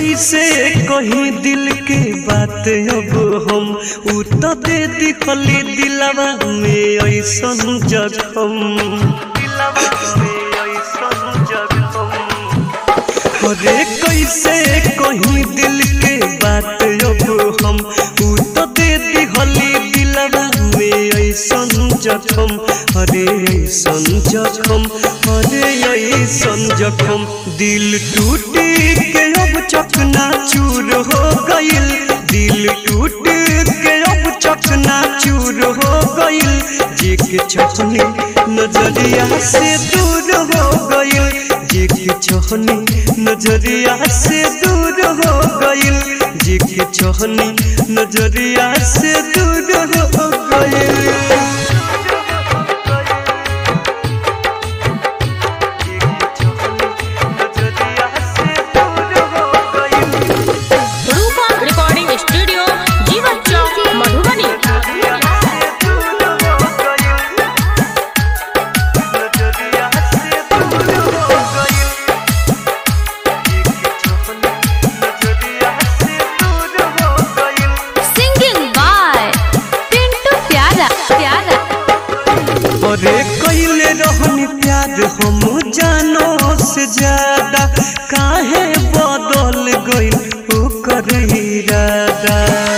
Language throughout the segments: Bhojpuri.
कैसे कहीं दिल के बात अब हम उ तो दे दिखली दिलवा में ऐसन जखम दिलवा में ऐसन जखम अरे कैसे कहीं दिल के बात अब हम उ तो दे दिहली दिलवा में ऐसन जखम अरे ऐसन जखम अरे ऐसन जखम दिल टूटी के अब चकना चूर हो गइल दिल टूट के अब चकना चूर हो गइल जी के चखनी नजरिया से दूर हो गइल जी के चहनी नजरिया से दूर हो गइल जी के चहनी नजरिया से दूर हो गइल Rupa recording studio Jeevan Chowk Madhubani singing by Pintu Pyara प्यारा अरे कैले रहनी प्यार हम जानो से ज्यादा काहे बदल गइल ओकर इरादा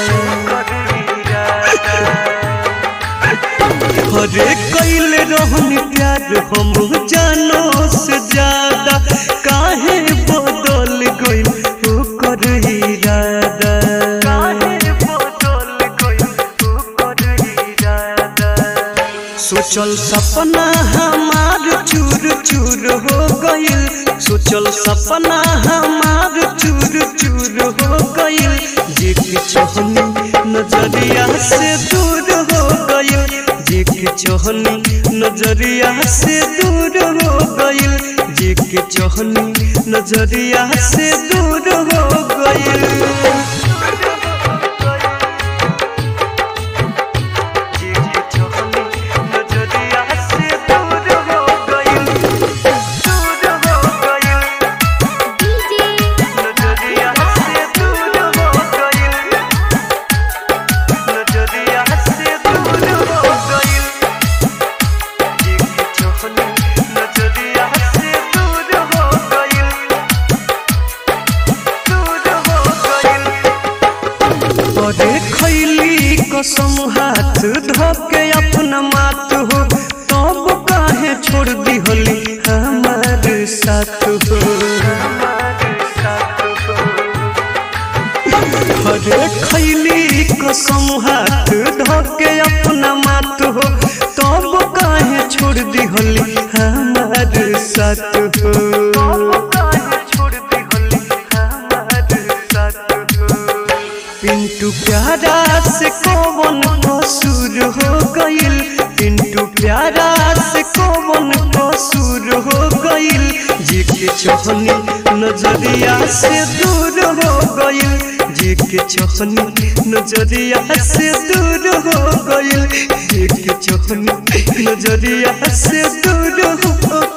अरे कैले रहनी प्यार हम जानो से ज्यादा काहे बदल गइल ओकर इरादा काहे बदल गइल ओकर इरादा सोचल सपना हमार चूर चूर हो गइल सोचल सपना हमार चूर चूर हो गइल जे के चहनी नजरिया से दूर हो गइल जे के चहनी नजरिया से दूर हो गइल जे के चहनी नजरिया से दूर हो गइल अरे खैली कसम हाथ धोके अपना मात हो तब काहे छोड़ दिहली हमार साथ हो अरे खैली कसम हाथ धोके अपना मात हो तब काहे छोड़ दिहली हमार साथ हो पिंटू प्यारा से कौन कसूर हो गइल पिंटू प्यारा से कौन कसूर हो गइल जी के चहनी नजरिया से दूर हो गइल जी के चहनी नजरिया से दूर हो गइल जी के चहनी नजरिया से दूर हो